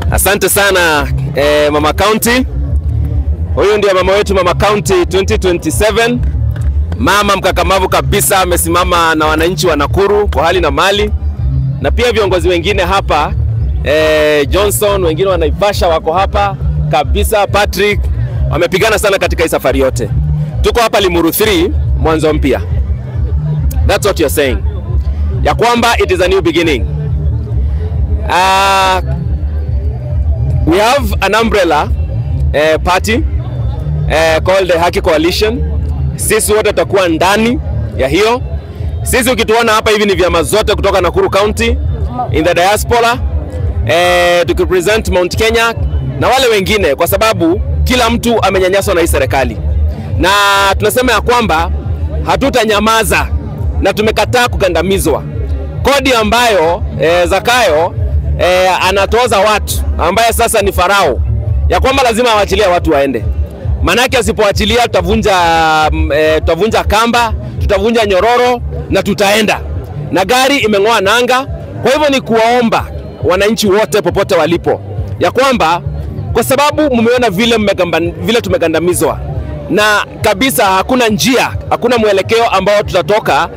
Asante sana eh, Mama County. Huyu ndio mama wetu Mama County 2027. Mama mkakamavu kabisa, amesimama na wananchi wa Nakuru kwa hali na mali, na pia viongozi wengine hapa eh, Johnson, wengine wa Naivasha wako hapa kabisa, Patrick wamepigana sana katika hii safari yote. Tuko hapa Limuru 3 mwanzo mpya. That's what you're saying. Ya kwamba it is a new beginning. Uh, we have an umbrella uh, party uh, called the Haki Coalition. Sisi wote tutakuwa ndani ya hiyo. Sisi ukituona hapa hivi ni vyama zote kutoka Nakuru County in the diaspora uh, tukipresent Mount Kenya na wale wengine, kwa sababu kila mtu amenyanyaswa na hii serikali, na tunasema ya kwamba hatutanyamaza na tumekataa kugandamizwa. Kodi ambayo e, Zakayo e, anatoza watu ambaye sasa ni Farao, ya kwamba lazima awachilie watu waende, manake asipoachilia tutavunja e, tutavunja kamba, tutavunja nyororo na tutaenda na gari imeng'oa nanga. Kwa hivyo ni kuwaomba wananchi wote popote walipo ya kwamba kwa sababu mmeona vile, mmegamba, vile tumegandamizwa na kabisa hakuna njia, hakuna mwelekeo ambao tutatoka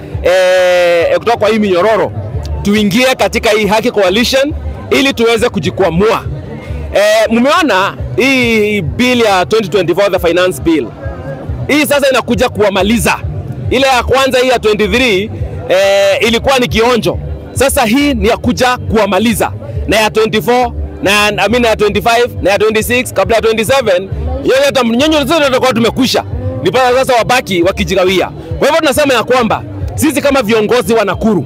e, kutoka kwa hii minyororo tuingie katika hii Haki Coalition ili tuweze kujikwamua. E, mmeona hii bill ya 2024 the finance bill hii sasa inakuja kuwamaliza. Ile ya kwanza hii ya 23 e, ilikuwa ni kionjo, sasa hii ni ya kuja kuwamaliza, na ya 24 na I mean ya 25 na ya 26 kabla ya 27 yote hata nyonyo zote tutakuwa tumekwisha, ni pale sasa wabaki wakijigawia. Kwa hivyo tunasema ya kwamba sisi kama viongozi wa Nakuru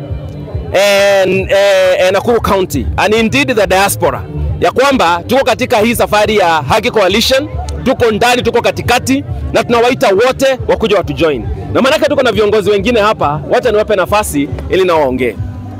and, eh, Nakuru County and indeed the diaspora ya kwamba tuko katika hii safari ya Haki Coalition, tuko ndani, tuko katikati na tunawaita wote wakuja watu join, na maanake tuko na viongozi wengine hapa, wacha niwape nafasi ili nao waongee.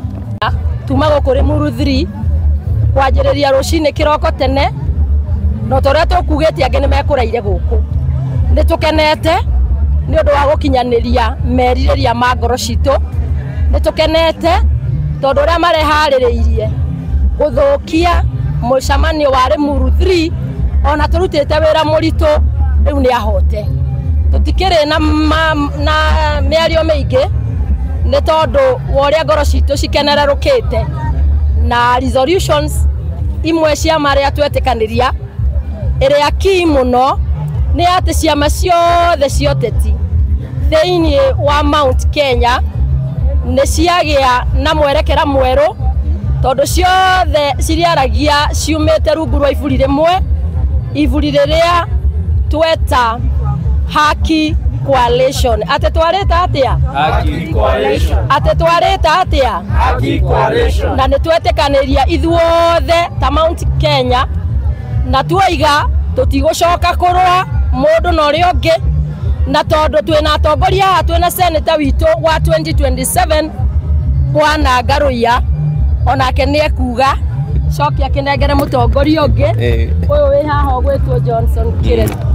tuma gå kå rä må ruthiri kwanjä rä ria rå cinä kä roko tene no tå rä a tå kugä tie angä nä mekå raire gå kå nä tå kenete nä å ndå wa gå kinyanä ria merirä ria ma ngoro citå nä tå kenete tondå å rä a mareharä rä irie gå thå kia må camanio wa rä muru 3 ona tå rutä te wä ra må ritå rä u nä ahote tå tikä rä na, na mä ario mä ingä nä tondå wa å rä a ngoro citå cikenererå kä te na resolutions imwe ciama rä a twetä kanä ria ä rä a kii må no nä atä ciama ciothe cioteti thä inä wa Mount Kenya nä ciagä a na mwerekera mwerå tondå ciothe ciriaragia ciumä te rungu rwa iburi rä mwe iburi rä rä a tweta haki coalition atä twarä ta atä a atä twarä ta atä a na nä twetä kanä ria ithuothe ta Mount Kenya na tuoiga tå tigå coka kå rwa må ndå na å rä a å ngä na tondå twä na atongoria haha twä na seneta witå wa 2027 bwana ngaruia onake nä ekuga cokia kä nengere må tongoria å ngä å yå wä haha å gwä two Johnson Kĩresi